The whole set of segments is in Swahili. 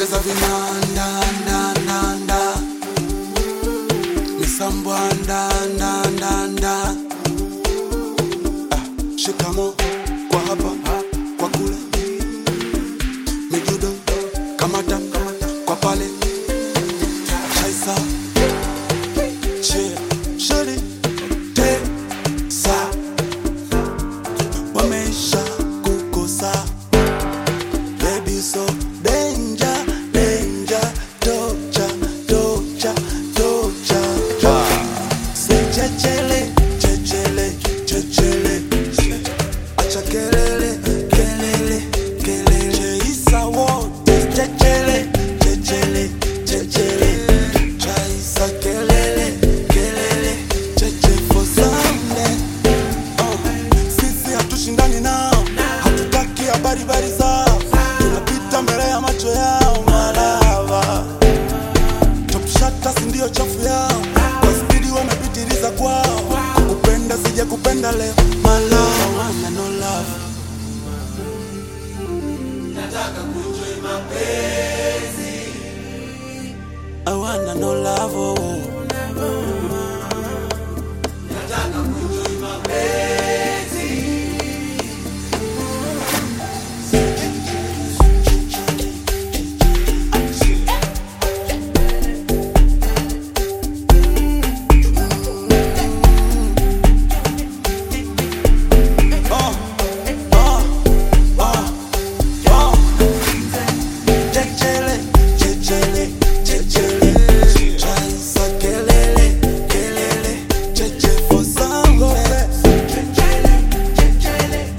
ongeza vinanda nda nda nda misambwa nda nda nda nda ah, shikamo kwa hapa kwa kule mijudo kamata kwa pale chaisa chia shiri tesa wamesha kukosa baby so danger danger tocha tocha tocha Say chechele chechele chechele acha kelele kelele kelele chaisa wote chechele chechele chechele chaisa kelele kelele cheche for Sunday Oh, sisi hatushindani nao, hatutaki habari bari zao, tunapita mbele ya macho yao malava. Top shatters ndio chafu yao, kwa spidi wamepitiliza kwao. Kukupenda sija kupenda leo, malava wana no love. I wanna no love, oh. Oh, oh, oh, oh. Chechele, chechele, chechele. Chaisa kelele, kelele. Cheche for Sunday. Chechele,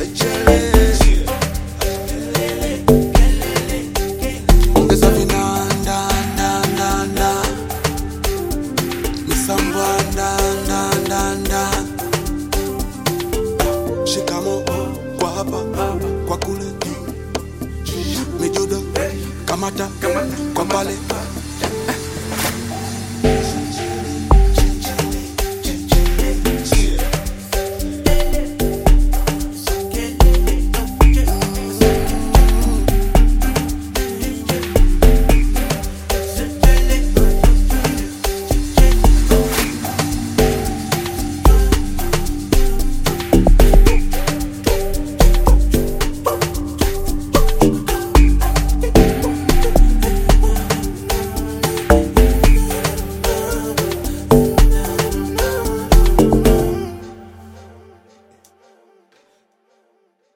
ongeza vinanda nda nda nda misambwa nda nda nda nda shikamo kwa hapa kwa kule mijudo kamata kwa pale